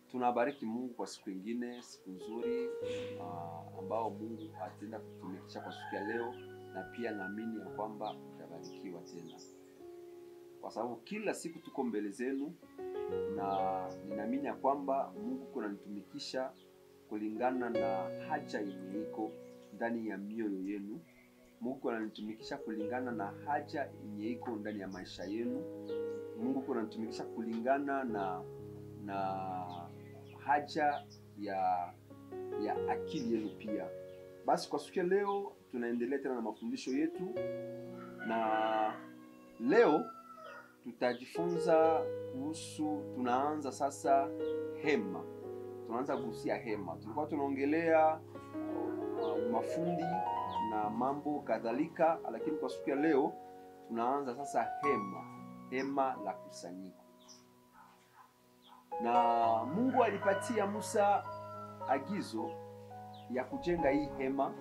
tunabariki Mungu kwa siku ingine, siku nzuri uh, ambao Mungu ataenda kutumikisha kwa siku ya leo, na pia naamini ya kwamba utabarikiwa tena, kwa sababu kila siku tuko mbele zenu, na ninaamini ya kwamba Mungu kunanitumikisha kulingana na haja yenye iko ndani ya mioyo yenu. Mungu ananitumikisha kulingana na haja yenye iko ndani ya maisha yenu. Mungu kunanitumikisha kulingana na na haja ya ya akili yenu pia. Basi kwa siku ya leo tunaendelea tena na mafundisho yetu, na leo tutajifunza kuhusu, tunaanza sasa hema, tunaanza kuhusia hema. Tulikuwa tunaongelea uh, mafundi na mambo kadhalika, lakini kwa siku ya leo tunaanza sasa hema, hema la kusanyiko na Mungu alipatia Musa agizo ya kujenga hii hema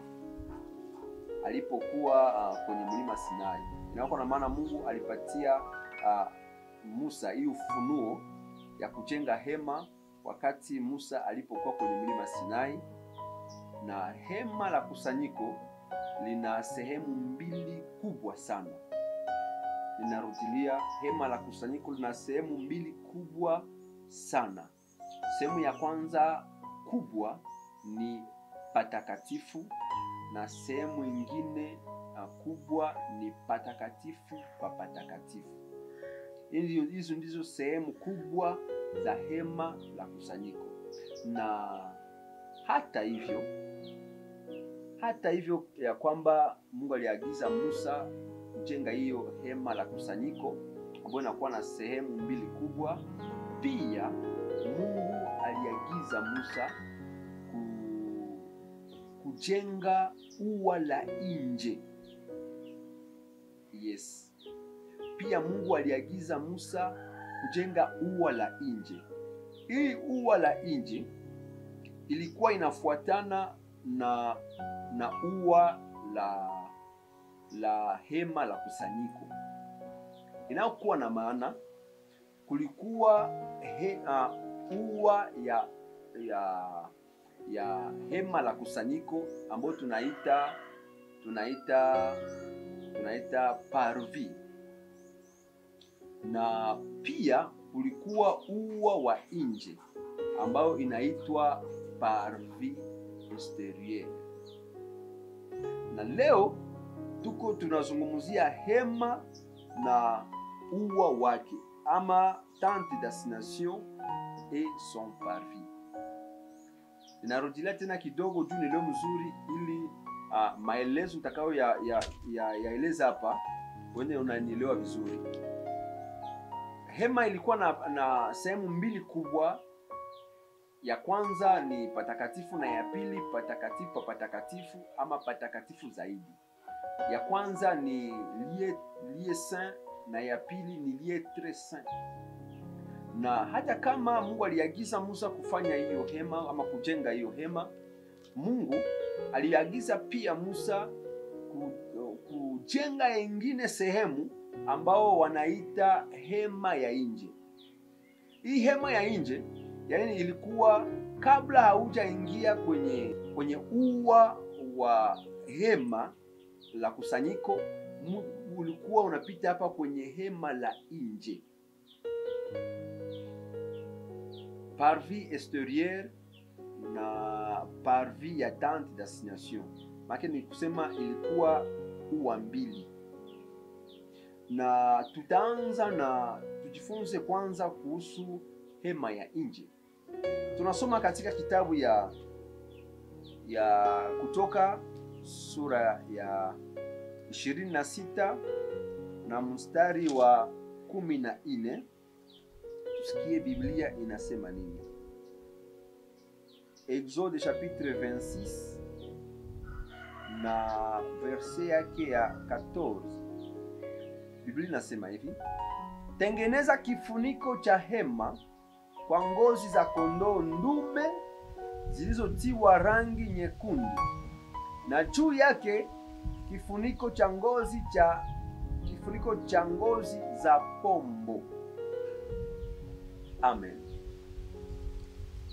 alipokuwa uh, kwenye mlima Sinai. Inakuwa na maana Mungu alipatia uh, Musa hii ufunuo ya kujenga hema wakati Musa alipokuwa kwenye mlima Sinai, na hema la kusanyiko lina sehemu mbili kubwa sana. Ninarudilia, hema la kusanyiko lina sehemu mbili kubwa sana. Sehemu ya kwanza kubwa ni patakatifu na sehemu ingine uh, kubwa ni patakatifu pa patakatifu. Hizo ndizo sehemu kubwa za hema la kusanyiko, na hata hivyo, hata hivyo ya kwamba Mungu aliagiza Musa kujenga hiyo hema la kusanyiko ambayo inakuwa na sehemu mbili kubwa pia Mungu aliagiza Musa ku, kujenga ua la nje. Yes, pia Mungu aliagiza Musa kujenga ua la nje. Hii ua la nje ilikuwa inafuatana na na ua la la hema la kusanyiko, inayokuwa na maana kulikuwa he, uh, ua ya ya ya hema la kusanyiko ambayo tunaita tunaita tunaita parvi, na pia kulikuwa ua wa nje ambayo inaitwa parvi exterieur. Na leo tuko tunazungumzia hema na ua wake ama tente d'assignation et son parvis. Ninarudilia tena kidogo juu ni leo mzuri, ili uh, maelezo utakayo ya, ya, ya, yaeleza hapa wene unanielewa vizuri. Hema ilikuwa na, na sehemu mbili kubwa. Ya kwanza ni patakatifu na ya pili patakatifu pa patakatifu ama patakatifu zaidi. Ya kwanza ni lieu, lieu saint na ya pili ni lieu tres saint. Na hata kama Mungu aliagiza Musa kufanya hiyo hema ama kujenga hiyo hema, Mungu aliagiza pia Musa kujenga yengine sehemu ambao wanaita hema ya nje. Hii hema ya nje yaani ilikuwa kabla haujaingia kwenye kwenye ua wa hema la kusanyiko ulikuwa unapita hapa kwenye hema la nje, parvis exterieur na parvis ya tente d'assignation. Maana ni kusema ilikuwa ua mbili, na tutaanza na tujifunze kwanza kuhusu hema ya nje. Tunasoma katika kitabu ya ya Kutoka sura ya ishirini na sita na mstari wa kumi na nne. Tusikie Biblia inasema nini. Exode chapitre 26 na verse yake ya 14. Biblia inasema hivi: tengeneza kifuniko cha hema kwa ngozi za kondoo ndume zilizotiwa rangi nyekundu, na juu yake kifuniko cha ngozi cha kifuniko cha ngozi za pombo. Amen.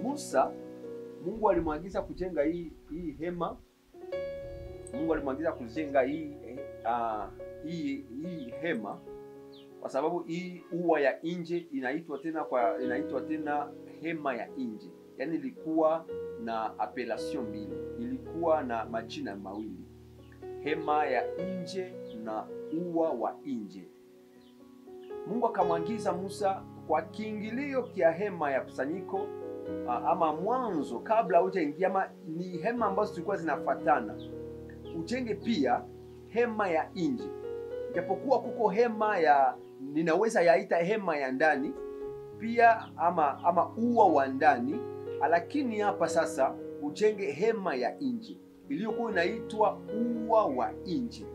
Musa Mungu alimwagiza kujenga hii hii hema. Mungu alimwagiza kujenga hii uh, hii hii hema kwa sababu hii ua ya nje inaitwa tena kwa inaitwa tena hema ya nje, yaani ilikuwa na appellation mbili, ilikuwa na majina mawili, hema ya nje na ua wa nje. Mungu akamwagiza Musa kwa kiingilio kia hema ya kusanyiko ama mwanzo, kabla hujaingia, ama ni hema ambazo zilikuwa zinafatana, ujenge pia hema ya nje, japokuwa kuko hema ya ninaweza yaita hema ya ndani pia ama ama ua wa ndani, lakini hapa sasa ujenge hema ya nje iliyokuwa inaitwa ua wa nje.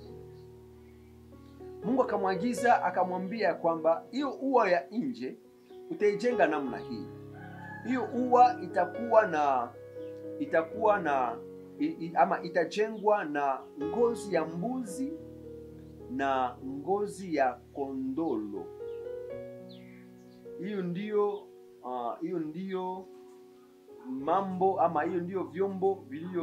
Mungu akamwagiza akamwambia kwamba hiyo ua ya nje utaijenga namna hii. Hiyo ua itakuwa na itakuwa na i, i, ama itajengwa na ngozi ya mbuzi na ngozi ya kondolo. Hiyo ndiyo hiyo uh, ndiyo mambo ama hiyo ndiyo vyombo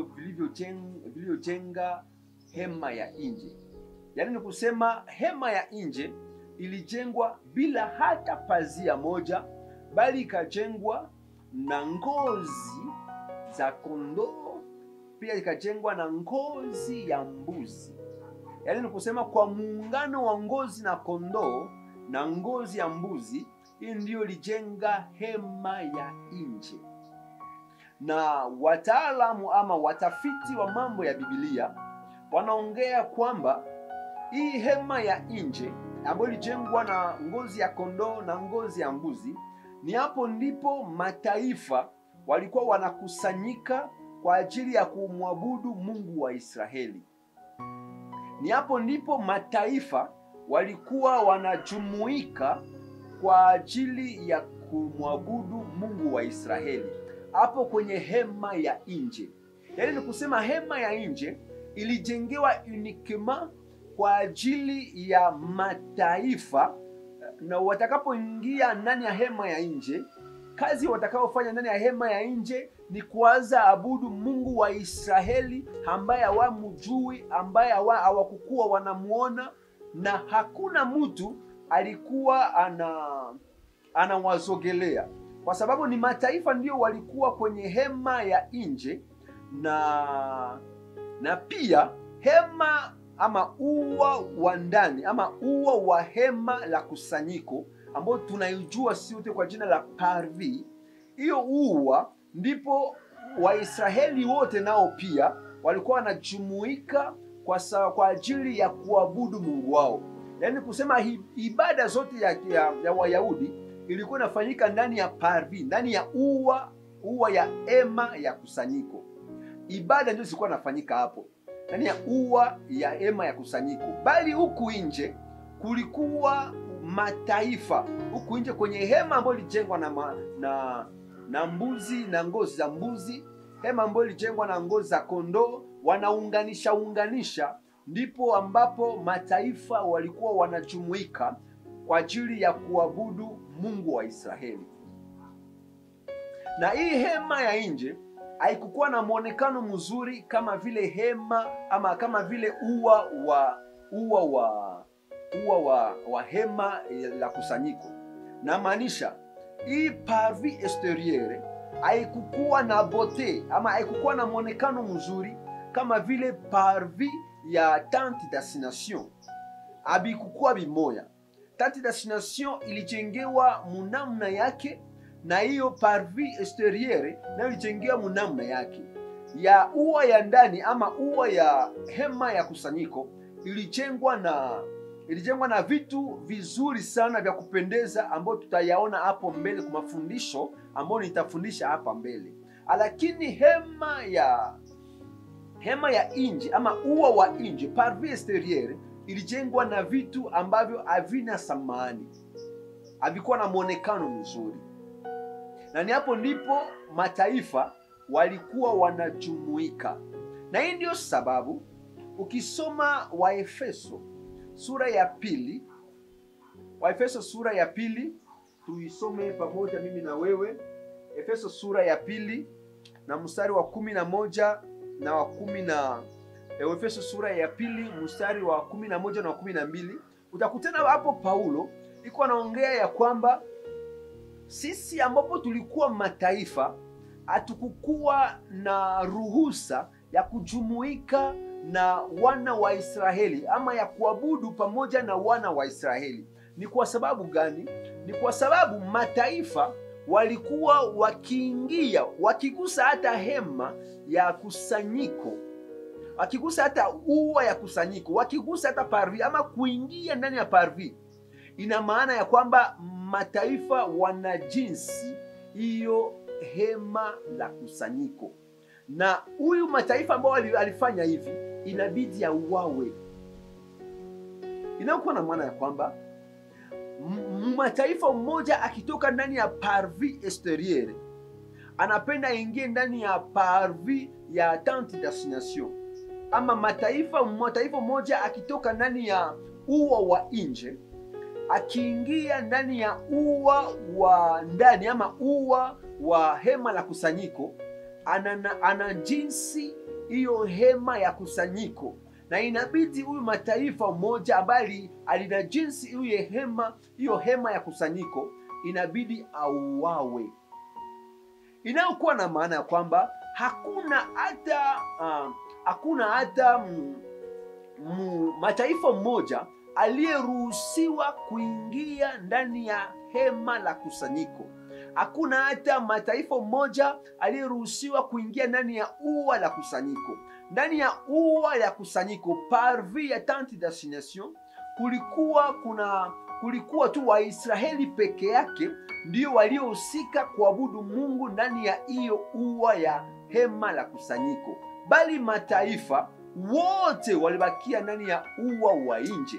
vilivyojenga hema ya nje. Yaani ni kusema hema ya nje ilijengwa bila hata pazia moja, bali ikajengwa na ngozi za kondoo, pia ikajengwa na ngozi ya mbuzi. Yaani ni kusema kwa muungano wa ngozi na kondoo na ngozi ya mbuzi, hii ndiyo ilijenga hema ya nje. Na wataalamu ama watafiti wa mambo ya Biblia wanaongea kwamba hii hema ya nje ambayo ilijengwa na ngozi ya kondoo na ngozi ya mbuzi, ni hapo ndipo mataifa walikuwa wanakusanyika kwa ajili ya kumwabudu Mungu wa Israeli. Ni hapo ndipo mataifa walikuwa wanajumuika kwa ajili ya kumwabudu Mungu wa Israeli, hapo kwenye hema ya nje. Yaani ni kusema hema ya nje ilijengewa unikema kwa ajili ya mataifa, na watakapoingia ndani ya hema ya nje, kazi watakaofanya ndani ya hema ya nje ni kuanza abudu Mungu wa Israeli ambaye hawamjui, ambaye hawakukuwa wanamuona, na hakuna mtu alikuwa ana anawazogelea, kwa sababu ni mataifa ndio walikuwa kwenye hema ya nje, na na pia hema ama ua wa ndani ama ua wa hema la kusanyiko ambao tunaijua si wote kwa jina la parvi. Hiyo ua ndipo Waisraeli wote nao pia walikuwa wanajumuika kwa, kwa ajili ya kuabudu Mungu wao, yaani kusema ibada zote ya, ya, ya Wayahudi ilikuwa inafanyika ndani ya parvi, ndani ya ua ua ya hema ya kusanyiko. Ibada ndio zilikuwa inafanyika hapo ndani ya ua ya hema ya kusanyiko, bali huku nje kulikuwa mataifa huku nje kwenye hema ambayo ilijengwa na, ma, na na mbuzi na ngozi za mbuzi, hema ambayo ilijengwa na ngozi za kondoo, wanaunganisha unganisha, ndipo ambapo mataifa walikuwa wanajumuika kwa ajili ya kuabudu Mungu wa Israeli. Na hii hema ya nje haikukuwa na mwonekano mzuri kama vile hema ama kama vile ua wa ua wa ua wa, wa hema la kusanyiko. Na maanisha hii parvis exterieur haikukuwa na bote ama haikukuwa na mwonekano mzuri kama vile parvis ya tente d'assignation, abikukuwa bimoya. Tente d'assignation ilijengewa munamna yake na hiyo parvis exterieur nayo ilijengewa munamna yake. Ya ua ya ndani ama ua ya hema ya kusanyiko ilijengwa na ilijengwa na vitu vizuri sana vya kupendeza ambayo tutayaona hapo mbele kwa mafundisho ambayo nitafundisha hapa mbele. Lakini hema ya hema ya nje ama ua wa nje parvis exterieur ilijengwa na vitu ambavyo havina samani, havikuwa na mwonekano mzuri, na ni hapo ndipo mataifa walikuwa wanajumuika, na hii ndiyo sababu ukisoma Waefeso sura ya pili, Waefeso sura ya pili, tuisome pamoja mimi na wewe. Efeso sura ya pili na mstari wa kumi na moja na wa kumi na Efeso sura ya pili mstari wa kumi na moja na wa kumi na mbili utakutana hapo Paulo iko anaongea ya kwamba sisi ambapo tulikuwa mataifa hatukukuwa na ruhusa ya kujumuika na wana wa Israeli ama ya kuabudu pamoja na wana wa Israeli. Ni kwa sababu gani? Ni kwa sababu mataifa walikuwa wakiingia wakigusa hata hema ya kusanyiko, wakigusa hata ua ya kusanyiko, wakigusa hata parvi ama kuingia ndani ya parvi, ina maana ya kwamba mataifa wana jinsi hiyo hema la kusanyiko, na huyu mataifa ambao alifanya hivi inabidi auawe. Inayokuwa na maana ya kwamba mataifa mmoja akitoka ndani ya parvi exterieur anapenda aingie ndani ya parvi ya tente d'assignation, ama mataifa mataifa mmoja akitoka ndani ya ua wa nje akiingia ndani ya ua wa ndani ama ua wa hema la kusanyiko, ana, ana jinsi hiyo hema ya kusanyiko na inabidi huyu mataifa moja ambaye alina jinsi hiyo hema hiyo hema ya kusanyiko inabidi auawe, inayokuwa na maana ya kwamba hakuna hata uh, hakuna hata mm, mm, mataifa mmoja aliyeruhusiwa kuingia ndani ya hema la kusanyiko. Hakuna hata mataifa mmoja aliyeruhusiwa kuingia ndani ya ua la kusanyiko. Ndani ya ua la kusanyiko parvi ya tente d'assignation, kulikuwa kuna kulikuwa tu Waisraeli peke yake ndio waliohusika kuabudu Mungu ndani ya hiyo ua ya hema la kusanyiko, bali mataifa wote walibakia ndani ya ua wa nje.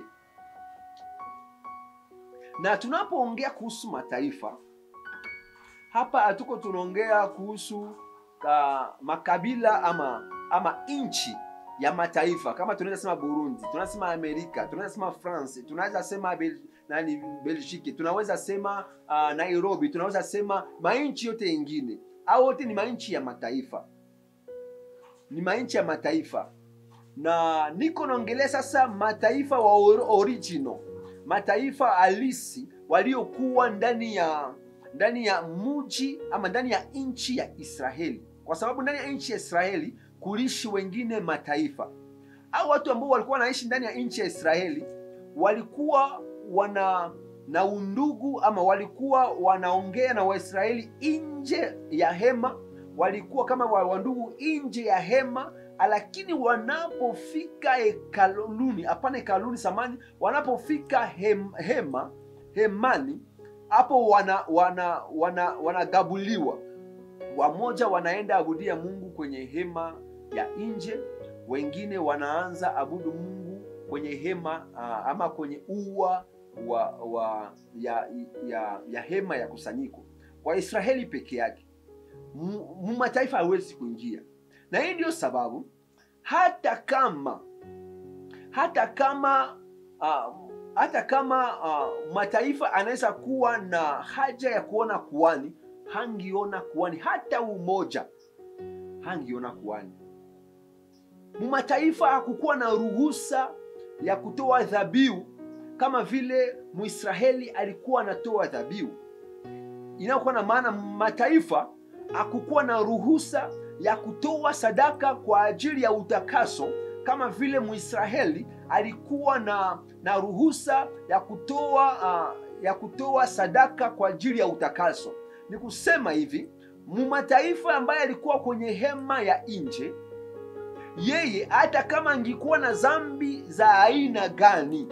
Na tunapoongea kuhusu mataifa hapa, hatuko tunaongea kuhusu uh, makabila ama ama nchi ya mataifa kama tunaweza sema Burundi, tunaweza sema Amerika, tunaweza sema France, tunaweza sema Bel nani Belgique, tunaweza sema uh, Nairobi, tunaweza sema mainchi yote yengine, au wote ni mainchi ya mataifa, ni mainchi ya mataifa. Na niko naongelea sasa mataifa wa original, mataifa halisi waliokuwa ndani ya ndani ya muji ama ndani ya nchi ya Israeli, kwa sababu ndani ya nchi ya Israeli kulishi wengine mataifa au watu ambao walikuwa wanaishi ndani ya nchi ya Israeli walikuwa wana na undugu ama walikuwa wanaongea na Waisraeli nje ya hema, walikuwa kama wandugu nje ya hema, lakini wanapofika hekaluni, hapana hekaluni samani, wanapofika hem, hema hemani, hapo wana wana wana wanagabuliwa wamoja wanaenda abudia Mungu kwenye hema ya nje, wengine wanaanza abudu Mungu kwenye hema uh, ama kwenye ua wa, wa ya, ya, ya hema ya kusanyiko. Kwa Israeli peke yake, mataifa hawezi kuingia, na hii ndio sababu hata kama hata kama uh, hata kama uh, mataifa anaweza kuwa na haja ya kuona kuani hangiona kuani hata umoja hangiona kuani. Mumataifa hakukuwa na ruhusa ya kutoa dhabihu kama vile Mwisraeli alikuwa anatoa dhabihu. Inayokuwa na maana mataifa hakukuwa na ruhusa ya kutoa sadaka kwa ajili ya utakaso kama vile Mwisraeli alikuwa na, na ruhusa ya kutoa uh, ya kutoa sadaka kwa ajili ya utakaso. Ni kusema hivi, mumataifa ambaye alikuwa kwenye hema ya nje, yeye hata kama angekuwa na zambi za aina gani,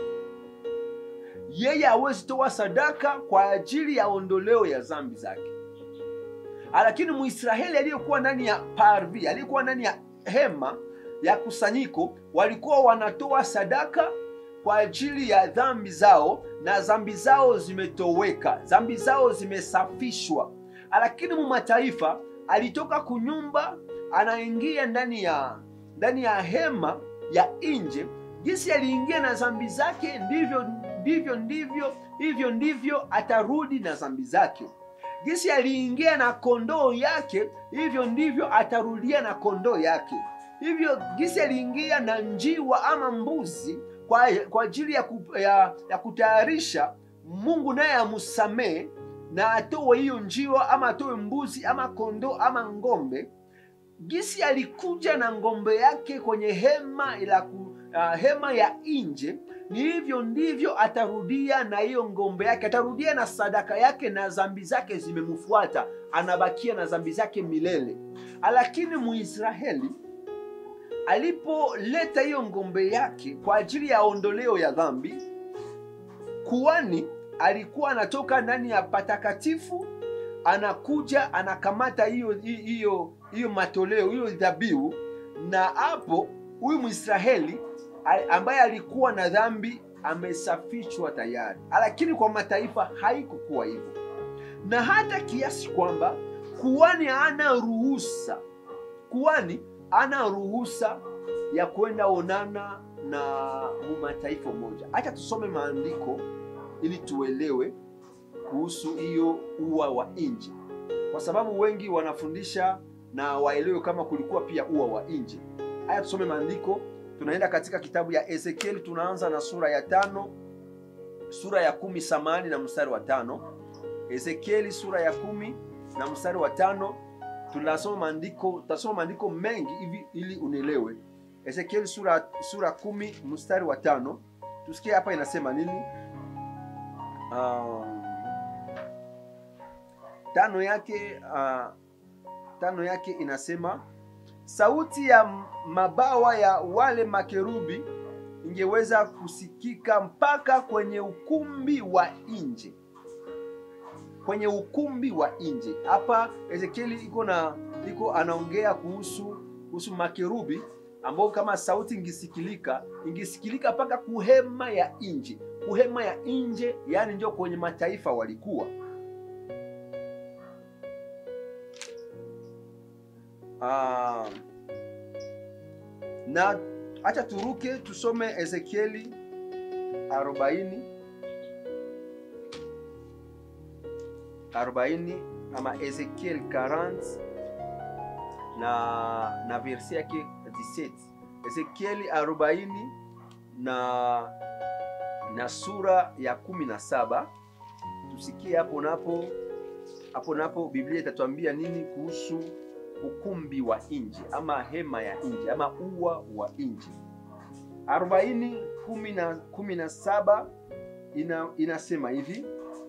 yeye hawezi toa sadaka kwa ajili ya ondoleo ya zambi zake. Lakini Muisraeli aliyekuwa ndani ya parvi, aliyekuwa ndani ya hema ya kusanyiko, walikuwa wanatoa sadaka kwa ajili ya dhambi zao, na dhambi zao zimetoweka, dhambi zao zimesafishwa. Lakini mu mataifa alitoka kunyumba, anaingia ndani ya ndani ya hema ya nje, jinsi aliingia na dhambi zake, ndivyo ndivyo ndivyo hivyo ndivyo atarudi na dhambi zake. gisi aliingia na kondoo yake hivyo ndivyo atarudia na kondoo yake hivyo gisi aliingia na njiwa ama mbuzi kwa, kwa ajili ya, ku, ya, ya kutayarisha mungu naye amsamee na atoe hiyo njiwa ama atoe mbuzi ama kondoo ama ngombe gisi alikuja na ngombe yake kwenye hema la ku, uh, hema ya nje ni hivyo ndivyo atarudia na hiyo ngombe yake atarudia na sadaka yake na zambi zake zimemfuata anabakia na zambi zake milele lakini muisraeli alipoleta hiyo ngombe yake kwa ajili ya ondoleo ya dhambi kuani alikuwa anatoka ndani ya patakatifu anakuja anakamata hiyo hiyo hiyo matoleo hiyo dhabihu na hapo huyu mwisraeli ambaye alikuwa na dhambi amesafishwa tayari lakini kwa mataifa haikukuwa hivyo na hata kiasi kwamba kuani ana ruhusa kuani ana ruhusa ya kwenda onana na mataifa moja hacha tusome maandiko ili tuelewe kuhusu hiyo ua wa nje kwa sababu wengi wanafundisha na waelewe kama kulikuwa pia ua wa nje haya tusome maandiko tunaenda katika kitabu ya ezekieli tunaanza na sura ya tano sura ya kumi samani na mstari wa tano ezekieli sura ya kumi na mstari wa tano tunasoma maandiko tutasoma maandiko mengi hivi ili unielewe ezekieli sura sura kumi mstari wa tano tusikie hapa inasema nini uh, tano yake uh, tano yake inasema sauti ya mabawa ya wale makerubi ingeweza kusikika mpaka kwenye ukumbi wa nje kwenye ukumbi wa nje hapa ezekieli iko na iko anaongea kuhusu kuhusu makerubi ambao kama sauti ingisikilika ingisikilika mpaka kuhema ya nje kuhema ya nje yaani ndio kwenye mataifa walikuwa Ah, na acha turuke tusome ezekieli 40 40 ama ezekiel 40 na na versi yake 17 ezekieli 40 na na sura ya 17 tusikie hapo napo hapo napo biblia itatuambia nini kuhusu ukumbi wa nje ama hema ya nje ama ua wa nje arobaini kumi na kumi na saba ina, inasema hivi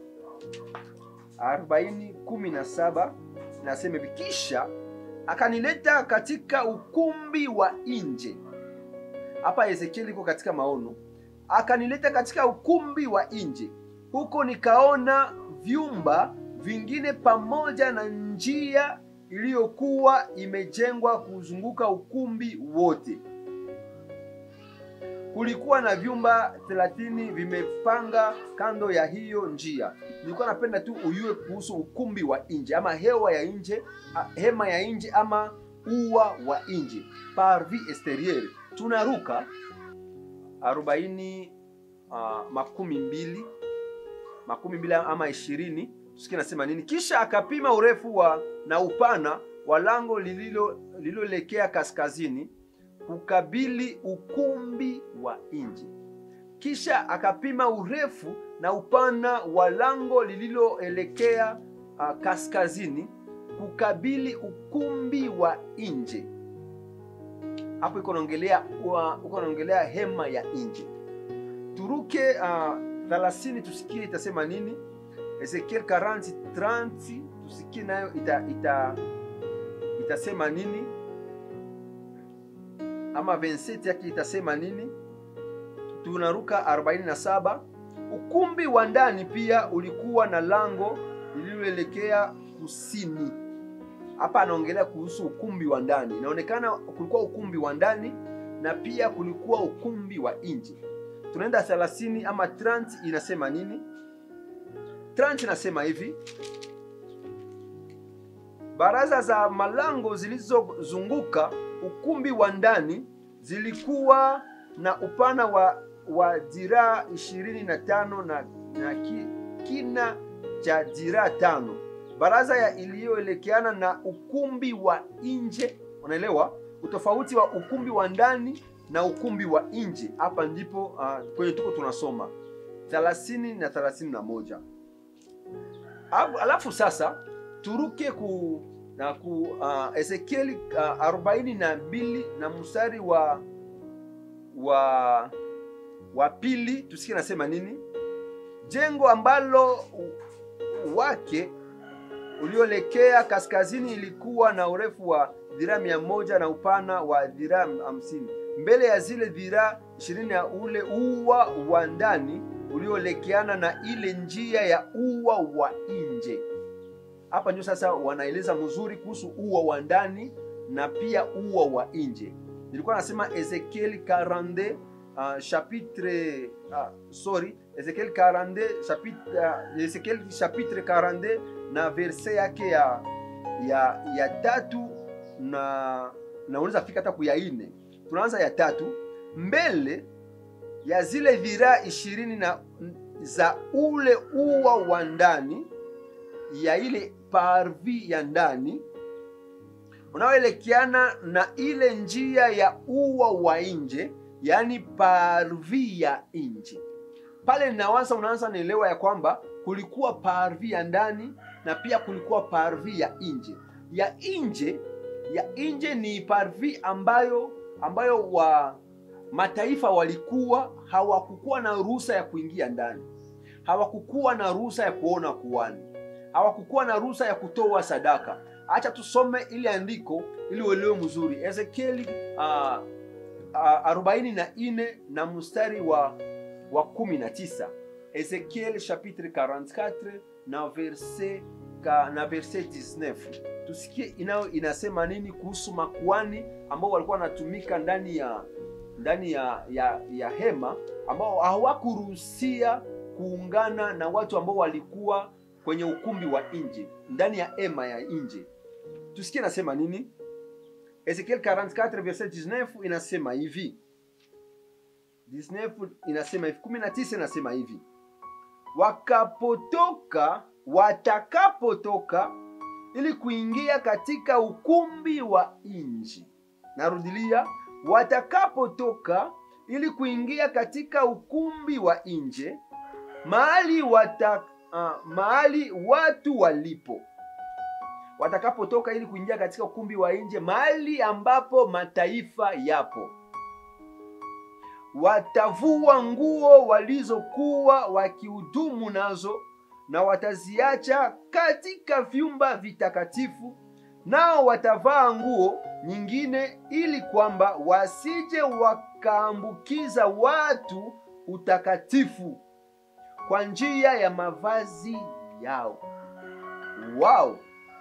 arobaini kumi na saba inasema hivi kisha akanileta katika ukumbi wa nje hapa ezekieli iko katika maono akanileta katika ukumbi wa nje huko nikaona vyumba vingine pamoja na njia iliyokuwa imejengwa kuzunguka ukumbi wote kulikuwa na vyumba thelathini vimepanga kando ya hiyo njia nilikuwa napenda tu uyue kuhusu ukumbi wa nje ama hewa ya nje hema ya nje ama ua wa nje parvi exterieur tunaruka arobaini uh, makumi mbili makumi mbili ama ishirini tusikie nasema nini kisha akapima urefu wa na upana wa lango lililoelekea kaskazini kukabili ukumbi wa nje kisha akapima urefu na upana wa lango lililoelekea uh, kaskazini kukabili ukumbi wa nje hapo iko naongelea iko naongelea hema ya nje turuke uh, 30 tusikie itasema nini ezekiel 40 30 tusikie nayo ita, ita, itasema nini ama 27 yake itasema nini tunaruka 47 ukumbi wa ndani pia ulikuwa na lango lililoelekea kusini hapa anaongelea kuhusu ukumbi wa ndani inaonekana kulikuwa ukumbi wa ndani na pia kulikuwa ukumbi wa nje tunaenda 30 ama 30 inasema nini 30 inasema hivi baraza za malango zilizozunguka ukumbi wa ndani zilikuwa na upana wa, wa diraa ishirini na tano na, na ki, kina cha diraa tano baraza ya iliyoelekeana na ukumbi wa nje unaelewa utofauti wa ukumbi wa ndani na ukumbi wa nje hapa ndipo uh, kwenye tuko tunasoma 30 na 31 Alafu- alafu sasa turuke ku na ku uh, ezekieli uh, arobaini na mbili na mstari wa wa wa pili tusikie nasema nini jengo ambalo u- wake uliolekea kaskazini ilikuwa na urefu wa dhiraa mia moja na upana wa dhiraa hamsini mbele ya zile dhiraa ishirini ya ule ua wa ndani uliolekeana na ile njia ya ua wa nje hapa ndio sasa wanaeleza mzuri kuhusu ua wa ndani na pia ua wa nje nilikuwa nasema ezekiel 42 uh, chapitre uh, sorry ezekiel 42 chapitre, uh, ezekiel chapitre 42 na verse yake ya ya ya tatu na na unaweza fika hata kuya ine tunaanza ya tatu mbele ya zile dhiraa ishirini na za ule ua wa ndani ya ile parvi ya ndani unaoelekeana na ile njia ya ua wa nje yaani parvi ya nje pale ninawaza unaanza naelewa ya kwamba kulikuwa parvi ya ndani na pia kulikuwa parvi ya nje ya nje ya nje ni parvi ambayo ambayo wa mataifa walikuwa hawakukuwa na ruhusa ya kuingia ndani hawakukuwa na ruhusa ya kuona kuani hawakukuwa na ruhusa ya kutoa sadaka acha tusome ile andiko ili uelewe mzuri ezekieli uh, uh, arobaini na nne na mstari wa wa kumi na tisa ezekiel chapitre 44 na verse ka, na verse 19 tusikie inayo inasema nini kuhusu makuani ambao walikuwa wanatumika ndani ya ndani ya, ya, ya hema ambao hawakuruhusia kuungana na watu ambao walikuwa kwenye ukumbi wa nje ndani ya hema ya nje tusikie inasema nini ezekiel 44 verset 19 inasema hivi 19 inasema hivi 19 inasema hivi wakapotoka watakapotoka ili kuingia katika ukumbi wa nje narudilia watakapotoka ili kuingia katika ukumbi wa nje mahali wata, uh, mahali watu walipo watakapotoka ili kuingia katika ukumbi wa nje mahali ambapo mataifa yapo watavua nguo walizokuwa wakihudumu nazo na wataziacha katika vyumba vitakatifu nao watavaa nguo nyingine ili kwamba wasije wakaambukiza watu utakatifu kwa njia ya mavazi yao wao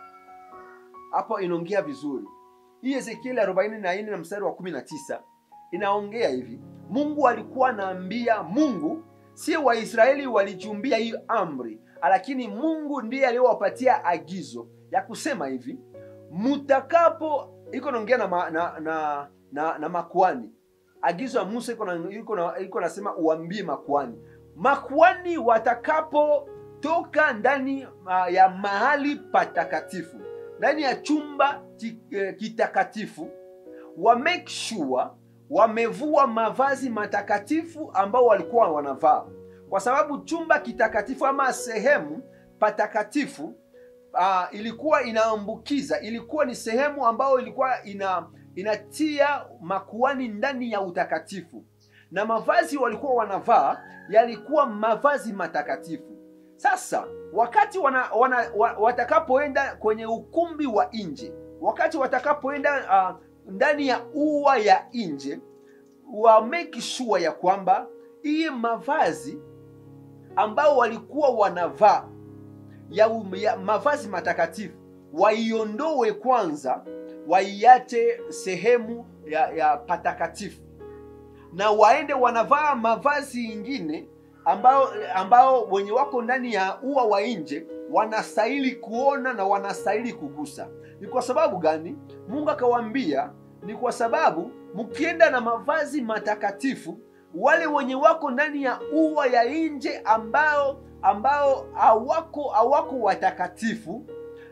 hapo inaongea vizuri hii ezekieli 44 na mstari wa 19 inaongea hivi mungu alikuwa anaambia mungu si waisraeli walichumbia hii amri lakini mungu ndiye aliyowapatia agizo ya kusema hivi mutakapo iko naongea na, ma, na, na, na, na makuani agizo ya musa iko na- iko na- iko nasema uambie makuani makuani watakapotoka ndani uh, ya mahali patakatifu ndani ya chumba ki- eh, kitakatifu wa make sure wamevua mavazi matakatifu ambao walikuwa wanavaa kwa sababu chumba kitakatifu ama sehemu patakatifu uh, ilikuwa inaambukiza ilikuwa ni sehemu ambayo ilikuwa ina inatia makuani ndani ya utakatifu na mavazi walikuwa wanavaa yalikuwa mavazi matakatifu sasa wakati wana, wana, wa, watakapoenda kwenye ukumbi wa nje wakati watakapoenda uh, ndani ya ua ya nje wa make sure ya kwamba hii mavazi ambao walikuwa wanavaa ya, um- ya mavazi matakatifu waiondoe kwanza waiache sehemu ya, ya patakatifu na waende wanavaa mavazi ingine ambao ambao wenye wako ndani ya ua wa nje wanastahili kuona na wanastahili kugusa ni kwa sababu gani mungu akawaambia ni kwa sababu mkienda na mavazi matakatifu wale wenye wako ndani ya ua ya nje ambao ambao hawako hawako watakatifu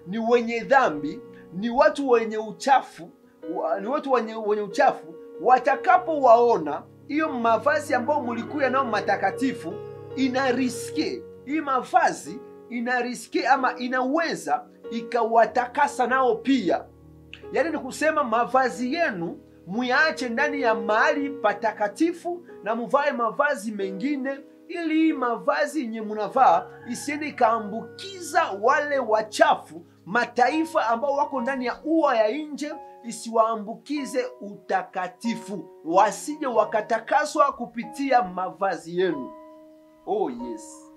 ni wenye dhambi ni watu wenye uchafu wa- ni watu wenye, wenye uchafu watakapowaona hiyo mavazi ambayo mulikuya nao matakatifu ina riske hii mavazi ina riske ama inaweza ikawatakasa nao pia yaani ni kusema mavazi yenu muyaache ndani ya mahali patakatifu na muvae mavazi mengine ili hii mavazi yenye munavaa isiende ikaambukiza wale wachafu mataifa ambao wako ndani ya ua ya nje isiwaambukize utakatifu wasije wakatakaswa kupitia mavazi yenu oh yes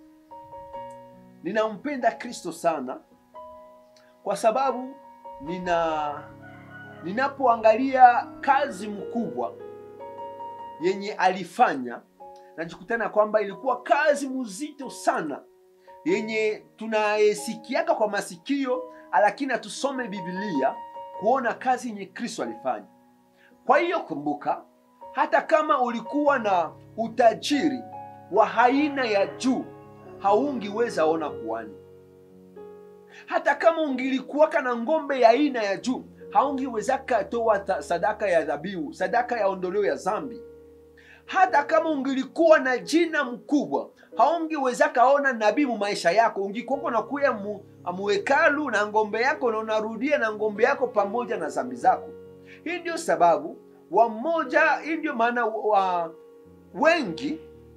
ninampenda kristo sana kwa sababu nina ninapoangalia kazi mkubwa yenye alifanya najikutana kwamba ilikuwa kazi mzito sana yenye tunayesikiaka kwa masikio lakini hatusome biblia kuona kazi yenye kristo alifanya kwa hiyo kumbuka hata kama ulikuwa na utajiri wa aina ya juu haungiweza ona kuani hata kama ungilikuwaka na ngombe ya aina ya juu haungiwezaka toa ta- sadaka ya dhabihu sadaka ya ondoleo ya zambi hata kama ungilikuwa na jina mkubwa haungiwezaka ona nabii mu maisha yako ungikuwako nakuya mu, muhekalu na ngombe yako na unarudia na ngombe yako pamoja na zambi zako hii ndio sababu wamoja hii ndio maana wa, wengi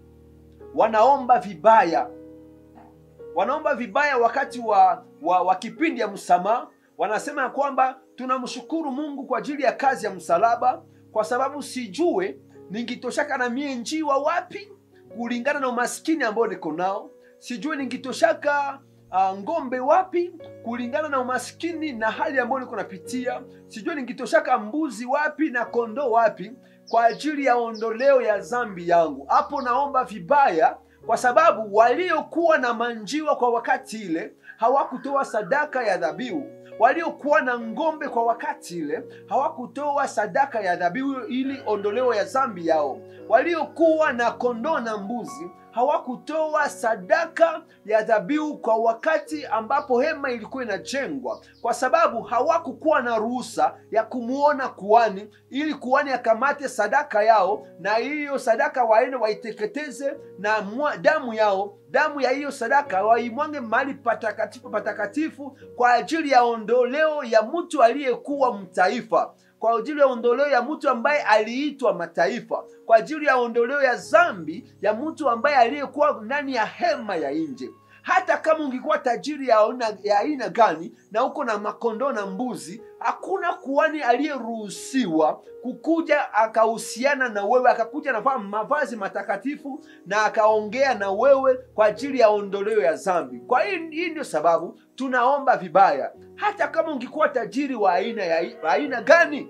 wanaomba vibaya wanaomba vibaya wakati wa, wa, wa kipindi ya msamaha wanasema ya kwamba tunamshukuru mungu kwa ajili ya kazi ya msalaba kwa sababu sijue ningitoshaka na mie njiwa wapi kulingana na umaskini ambao niko nao sijue ningitoshaka uh, ngombe wapi kulingana na umaskini na hali ambayo niko napitia sijue ningitoshaka mbuzi wapi na kondoo wapi kwa ajili ya ondoleo ya zambi yangu hapo naomba vibaya kwa sababu waliokuwa na manjiwa kwa wakati ile hawakutoa sadaka ya dhabihu waliokuwa na ngombe kwa wakati ile hawakutoa sadaka ya dhabihu ili ondoleo ya zambi yao waliokuwa na kondoo na mbuzi hawakutoa sadaka ya dhabihu kwa wakati ambapo hema ilikuwa inajengwa kwa sababu hawakukuwa na ruhusa ya kumwona kuani ili kuani akamate sadaka yao na hiyo sadaka waende waiteketeze na mwa, damu yao damu ya hiyo sadaka waimwange mahali patakatifu patakatifu kwa ajili ya ondoleo ya mtu aliyekuwa mtaifa kwa ajili ya ondoleo ya mtu ambaye aliitwa mataifa kwa ajili ya ondoleo ya zambi ya mtu ambaye aliyekuwa ndani ya hema ya nje hata kama ungekuwa tajiri ya aina, ya aina gani na uko na makondoo na mbuzi hakuna kuhani aliyeruhusiwa kukuja akahusiana na wewe akakuja navaa mavazi matakatifu na akaongea na wewe kwa ajili ya ondoleo ya zambi kwa hii hii ndio sababu tunaomba vibaya hata kama ungekuwa tajiri wa aina ya wa aina gani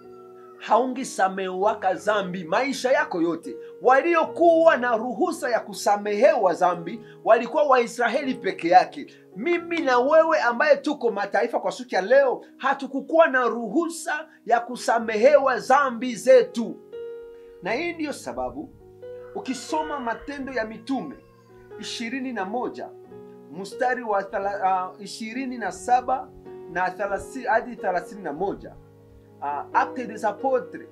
haungisamewaka zambi maisha yako yote waliokuwa na ruhusa ya kusamehewa zambi walikuwa waisraeli peke yake mimi na wewe ambaye tuko mataifa kwa siku ya leo hatukukuwa na ruhusa ya kusamehewa zambi zetu na hii ndiyo sababu ukisoma matendo ya mitume ishirini na moja mstari wa ishirini na saba na thelathini hadi thelathini na moja uh, Actes des Apôtres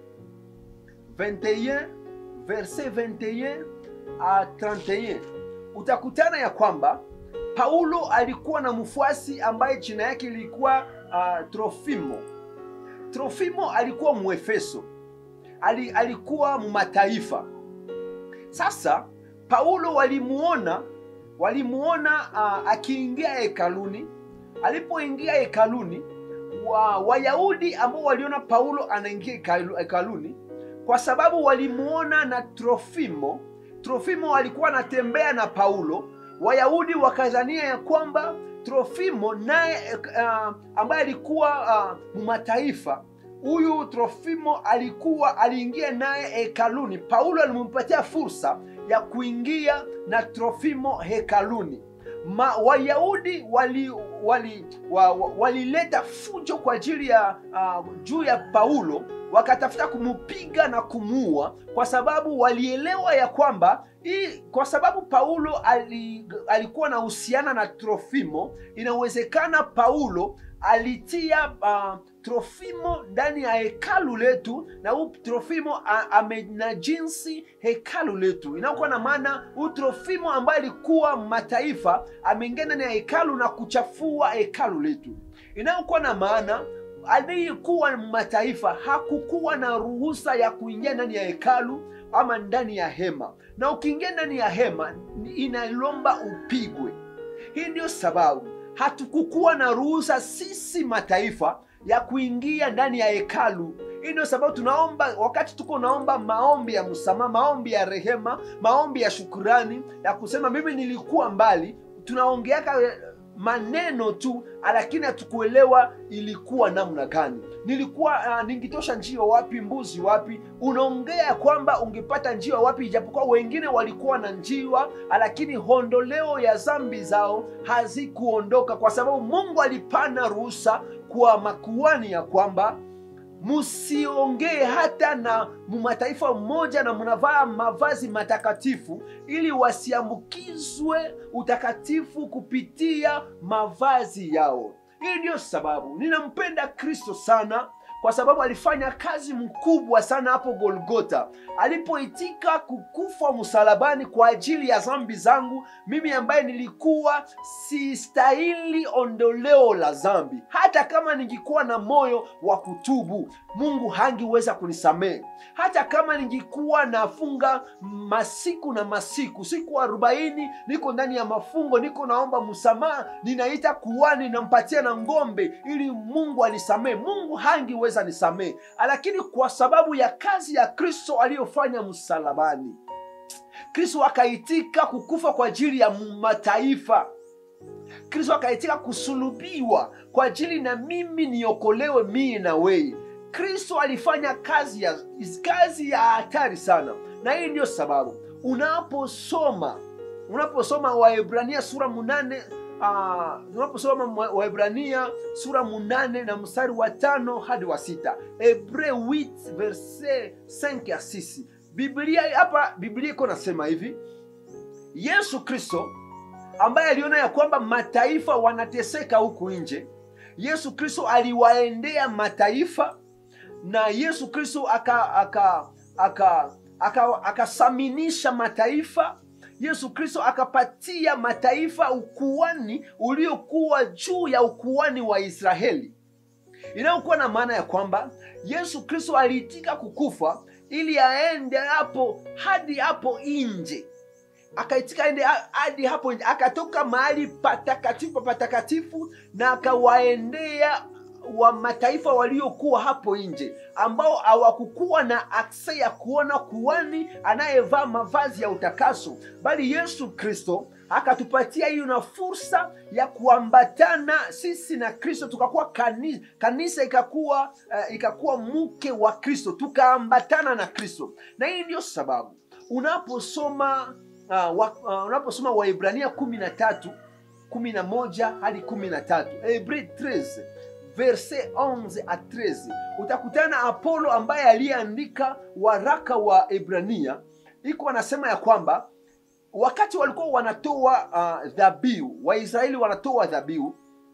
21 verset 21 à 31 utakutana ya kwamba Paulo alikuwa na mfuasi ambaye jina yake ilikuwa uh, Trofimo. Trofimo alikuwa Mwefeso, Ali, alikuwa mumataifa. Sasa Paulo walimuona walimuona uh, akiingia hekaluni. Alipoingia hekaluni wa Wayahudi ambao waliona Paulo anaingia hekaluni kwa sababu walimuona na Trofimo. Trofimo alikuwa anatembea na Paulo. Wayahudi wakazania ya kwamba Trofimo naye uh, ambaye alikuwa uh, mumataifa huyu Trofimo alikuwa aliingia naye hekaluni. Paulo alimpatia fursa ya kuingia na Trofimo hekaluni. Ma, Wayahudi wali walileta wa, wa, wali fujo kwa ajili ya uh, juu ya Paulo wakatafuta kumupiga na kumuua kwa sababu walielewa ya kwamba hii kwa sababu paulo ali, alikuwa na uhusiana na trofimo inawezekana paulo alitia uh, trofimo ndani ya hekalu letu na huu trofimo a- amenajinsi jinsi hekalu letu inakuwa na maana huu trofimo ambaye alikuwa mataifa ameingia ndani ya hekalu na kuchafua hekalu letu inayokuwa na maana aliyekuwa mataifa hakukuwa na ruhusa ya kuingia ndani ya hekalu ama ndani ya hema na ukiingia ndani ya hema inalomba upigwe hii ndio sababu hatukukuwa na ruhusa sisi mataifa ya kuingia ndani ya hekalu hii ndio sababu tunaomba wakati tuko naomba maombi ya msamaha maombi ya rehema maombi ya shukurani ya kusema mimi nilikuwa mbali tunaongeaka eh, maneno tu lakini hatukuelewa ilikuwa namna gani nilikuwa uh, ningitosha njia wapi mbuzi wapi unaongea kwamba ungepata njia wapi ijapokuwa wengine walikuwa na njiwa lakini hondoleo ya zambi zao hazikuondoka kwa sababu mungu alipana ruhusa kwa makuani ya kwamba msiongee hata na mataifa mmoja na mnavaa mavazi matakatifu ili wasiambukizwe utakatifu kupitia mavazi yao hii ndiyo sababu ninampenda kristo sana kwa sababu alifanya kazi mkubwa sana hapo golgota alipoitika kukufa msalabani kwa ajili ya zambi zangu mimi ambaye nilikuwa sistahili ondoleo la zambi hata kama ningikuwa na moyo wa kutubu mungu hangiweza kunisamehe hata kama ningikuwa nafunga masiku na masiku siku arobaini niko ndani ya mafungo niko naomba msamaha ninaita kuani nampatia na ngombe ili mungu anisamehe mungu hangiweza nisamehe lakini kwa sababu ya kazi ya kristo aliyofanya msalabani kristo akaitika kukufa kwa ajili ya mataifa kristo akaitika kusulubiwa kwa ajili na mimi niokolewe mii na weye kristo alifanya kazi ya kazi ya hatari sana na hii ndiyo sababu unaposoma unaposoma waebrania sura munane uh, unaposoma waebrania sura munane na mstari wa tano hadi wa sita hebre 8 verse 5 ya 6 biblia hapa biblia iko nasema hivi yesu kristo ambaye aliona ya kwamba mataifa wanateseka huku nje yesu kristo aliwaendea mataifa na yesu kristo akasaminisha aka, aka, aka, aka mataifa yesu kristo akapatia mataifa ukuani uliokuwa juu ya ukuani wa israeli inayokuwa na maana ya kwamba yesu kristo aliitika kukufa ili aende hapo hadi hapo nje akaitika ende hadi hapo nje akatoka mahali patakatifu patakatifu na akawaendea wa mataifa waliokuwa hapo nje ambao hawakukuwa na akse ya kuona kuani anayevaa mavazi ya utakaso bali yesu kristo akatupatia hiyo na fursa ya kuambatana sisi na kristo tukakuwa kanisa, kanisa ikakuwa uh, ikakuwa mke wa kristo tukaambatana na kristo na hii ndiyo sababu unaposoma uh, wa, uh, unaposoma waibrania kumi na tatu kumi na moja hadi kumi na tatu hebre 13 verse 11 a 13 utakutana apolo ambaye aliyeandika waraka wa ibrania iko anasema ya kwamba wakati walikuwa wanatoa uh, dhabihu waisraeli wanatoa dhabihu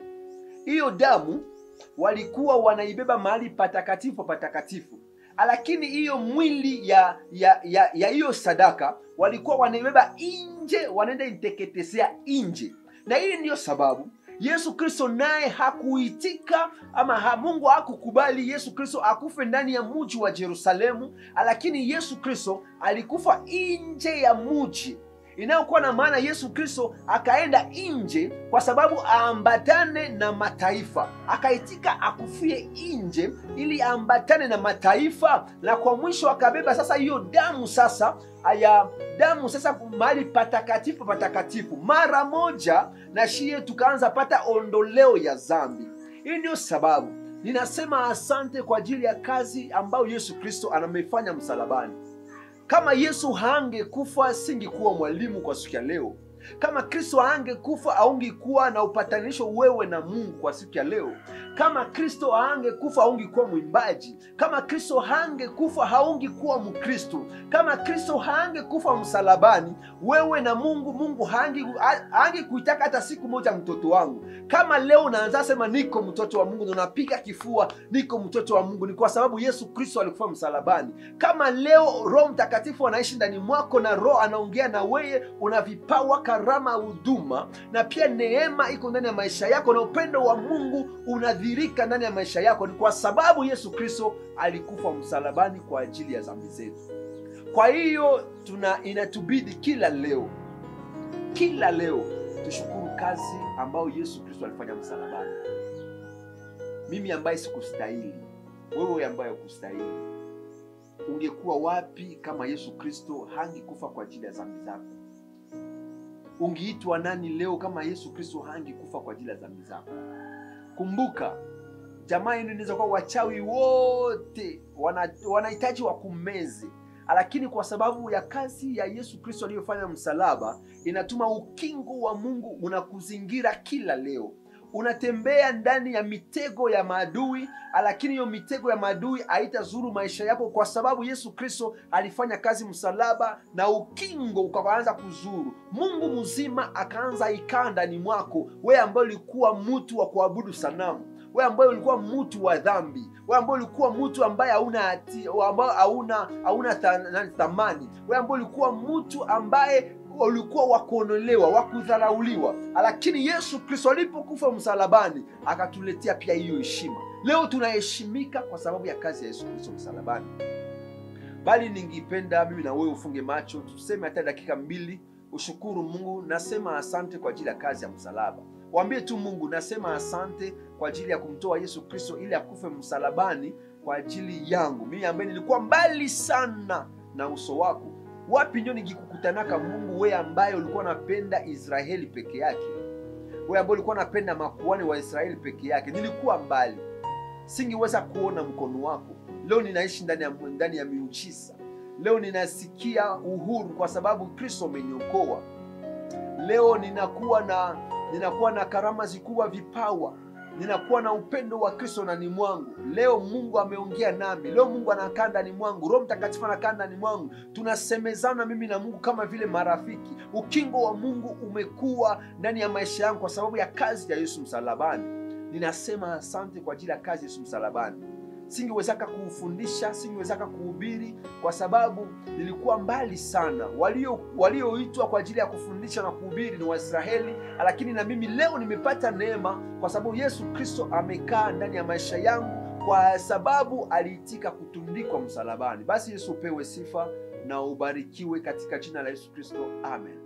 hiyo damu walikuwa wanaibeba mahali patakatifu patakatifu lakini hiyo mwili ya ya ya ya hiyo sadaka walikuwa wanaibeba nje wanaenda iteketezea nje na hii ndiyo sababu yesu kristo naye hakuitika ama ha, mungu hakukubali yesu kristo akufe ndani ya muji wa jerusalemu lakini yesu kristo alikufa nje ya muji inayokuwa na maana yesu kristo akaenda nje kwa sababu aambatane na mataifa akaitika akufie nje ili aambatane na mataifa na kwa mwisho akabeba sasa hiyo damu sasa ya damu sasa mahali patakatifu patakatifu mara moja na shie tukaanza pata ondoleo ya zambi hii ndio sababu ninasema asante kwa ajili ya kazi ambayo yesu kristo anamefanya msalabani kama yesu hangekufa singekuwa mwalimu kwa siku ya leo kama kristo aangekufa aungekuwa na upatanisho wewe na mungu kwa siku ya leo kama kristo haangekufa haungekuwa mwimbaji kama kristo haangekufa haungekuwa mkristo kama kristo haangekufa msalabani wewe na mungu mungu haangekuitaka hata siku moja mtoto wangu kama leo unaanza sema niko mtoto wa mungu na unapiga kifua niko mtoto wa mungu ni kwa sababu yesu kristo alikufa msalabani kama leo roho mtakatifu anaishi ndani mwako na roho anaongea na weye una vipawa karama huduma na pia neema iko ndani ya maisha yako na upendo wa mungu unadhirika ndani ya maisha yako ni kwa sababu yesu kristo alikufa msalabani kwa ajili ya dhambi zetu kwa hiyo tuna inatubidi kila leo kila leo tushukuru kazi ambayo yesu kristo alifanya msalabani mimi ambaye sikustahili wewe ambaye ukustahili ungekuwa wapi kama yesu kristo hangekufa kwa ajili ya dhambi zako ungeitwa nani leo kama yesu kristo hangekufa kwa ajili ya dhambi zako kumbuka jamaa yenu inaweza kuwa wachawi wote wanahitaji wana wakumeze lakini kwa sababu ya kazi ya yesu kristo aliyofanya msalaba inatuma ukingo wa mungu unakuzingira kila leo unatembea ndani ya mitego ya maadui lakini hiyo mitego ya maadui haitazuru maisha yako kwa sababu yesu kristo alifanya kazi msalaba na ukingo ukaanza kuzuru mungu mzima akaanza ikaa ndani mwako wewe ambaye ulikuwa mtu wa kuabudu sanamu we ambaye ulikuwa mtu wa dhambi we ambaye ulikuwa mtu ambaye hauna ambaye hauna hauna thamani we ambaye ulikuwa mtu ambaye ulikuwa wakuonolewa wakudharauliwa lakini yesu kristo alipokufa msalabani akatuletea pia hiyo heshima leo tunaheshimika kwa sababu ya kazi ya yesu kristo msalabani bali ningipenda mimi na wewe ufunge macho tuseme hata dakika mbili ushukuru mungu nasema asante kwa ajili ya kazi ya msalaba waambie tu mungu nasema asante kwa ajili ya kumtoa yesu kristo ili akufe msalabani kwa ajili yangu mimi ambaye nilikuwa mbali sana na uso wako wapi ndio nikikukutanaka mungu wewe ambaye ulikuwa napenda israeli peke yake wewe ambaye ulikuwa napenda makuani wa israeli peke yake nilikuwa mbali singeweza kuona mkono wako leo ninaishi ndani ya, ndani ya miujiza leo ninasikia uhuru kwa sababu kristo ameniokoa leo ninakuwa na ninakuwa na karama zikubwa vipawa ninakuwa na upendo wa kristo ndani mwangu leo mungu ameongea nami leo mungu anakaa ndani mwangu roho mtakatifu anakaa ndani mwangu tunasemezana mimi na mungu kama vile marafiki ukingo wa mungu umekuwa ndani ya maisha yangu kwa sababu ya kazi ya yesu msalabani ninasema asante kwa ajili ya kazi ya yesu msalabani singewezaka kuufundisha singewezaka kuhubiri kwa sababu nilikuwa mbali sana walioitwa walio kwa ajili ya kufundisha na kuhubiri ni waisraeli lakini na mimi leo nimepata neema kwa sababu yesu kristo amekaa ndani ya maisha yangu kwa sababu aliitika kutundikwa msalabani basi yesu upewe sifa na ubarikiwe katika jina la yesu kristo amen